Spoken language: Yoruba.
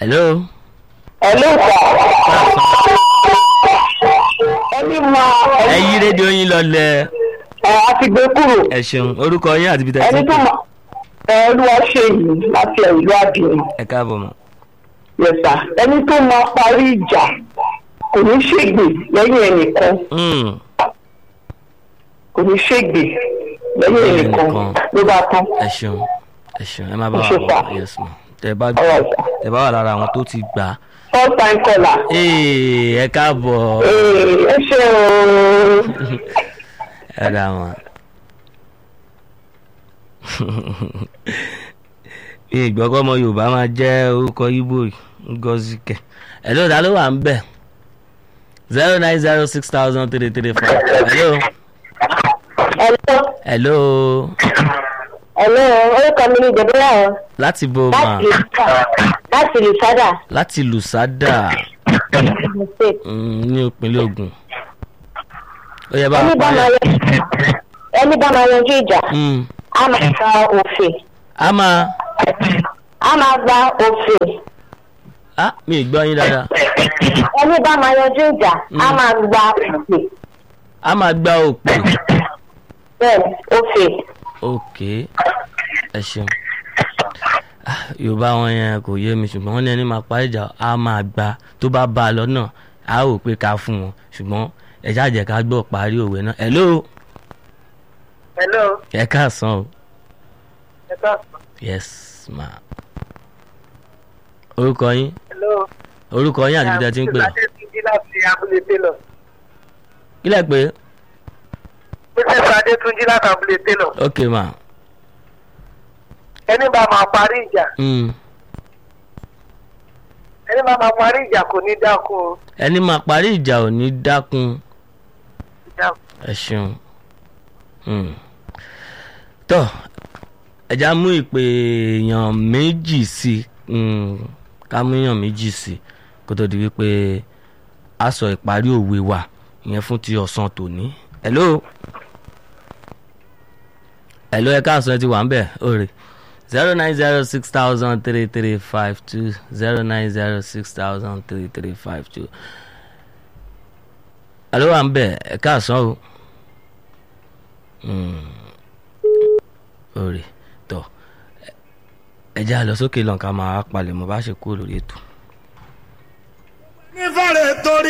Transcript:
hello. Hello sir. Ẹni mọ ẹ yí rédíò yín lọlẹ̀ ẹ àti gbé kúrò. ẹ ṣeun orúkọ yín àti ibi tẹ́ ẹ ti Ẹni ń tó pè mọ ẹ olúwa ṣe yìí láti ìlú Àdìrún. ẹ káàbọ̀ mọ́. Yes sir. Ẹni tó mọ parí ìjà kò ní ṣègbè lẹ́yìn ẹnìkan. Mm, Kò ní ṣègbè lẹ́yìn Lẹ́yìn ẹnìkan ẹnìkan. ló bá tán. ẹ ṣeun ẹ ṣeun ẹ má bá Ẹ wa ṣé, bọ̀ sir. yes ma tẹ bá All right sir. tẹ bá wà lára àwọn tó ti gbà á. First time caller. Ee, ẹ káàbọ̀ Ee, Ẹ ṣe ooo. ẹ dá wọn. ìgbọ́kọ́ ọmọ yorùbá máa jẹ́ orúkọ ibo ngọ́síkẹ̀ ẹ̀ ló dá ló wà ń bẹ̀ zero nine zero six thousand three three five hello Hello. hello Hello. Orúkọ mi ni Jẹ̀bílà ọ̀. láti bo ma Láti láti Lùsádà. láti lùsádà mm, ní ìpínlẹ̀ Ògùn ó yẹ bá Ẹni a bá máa parí yẹ ẹni bá máa yanjú ìjà. Mm, a máa gba òfin a máa a máa gba òfin ah mi ì gbọ́ yín dáadáa ẹni bá máa yanjú ìjà a máa gba òfin a máa gba òpè bẹ́ẹ̀ òfin ok ẹ ṣeun Ah, yorùbá wọn yẹn kò yé mi ṣùgbọ́n wọ́n ní ẹni máa pa ìjà á máa gba tó bá bá a lọ́nà á ò pé ká fún wọn ṣùgbọ́n ẹ ṣáàjẹ́ ká gbọ́ parí òwe náà hello hello ẹ káàsán o ẹ káàsán yes ma orúkọ yín hello orúkọ yín àti ibi tẹ́ ẹ ti ń pè adétúnjì láti abúlé télọ̀ kílẹ̀ pé pípẹ́sì adétúnjì láti abúlé télọ̀ ok ma ẹni bá máa parí ìjà mm. ẹni bá máa parí ìjà kò ní dákun o. ẹni máa parí ìjà ò ní dákun Ìjà- ẹ ṣeun Hmm. tó ẹja mú ìpè èèyàn méjì sí hmm, ká mú èèyàn méjì sí kó tó di wípé a sọ ìparí òwe wa ìyẹn fún ti ọ̀sán tòní. hello hello ẹ káàsán ẹ ti wà ń bẹ̀ òrè zero nine zero six thousand three three five two zero nine zero six thousand three three five two. alo wà ń bẹ̀ ẹ káàsán o òrè tọ ẹ já lọ sókè lọ́nkà máa palẹ̀ mọ́ bá ṣe kúrò lórí ètò.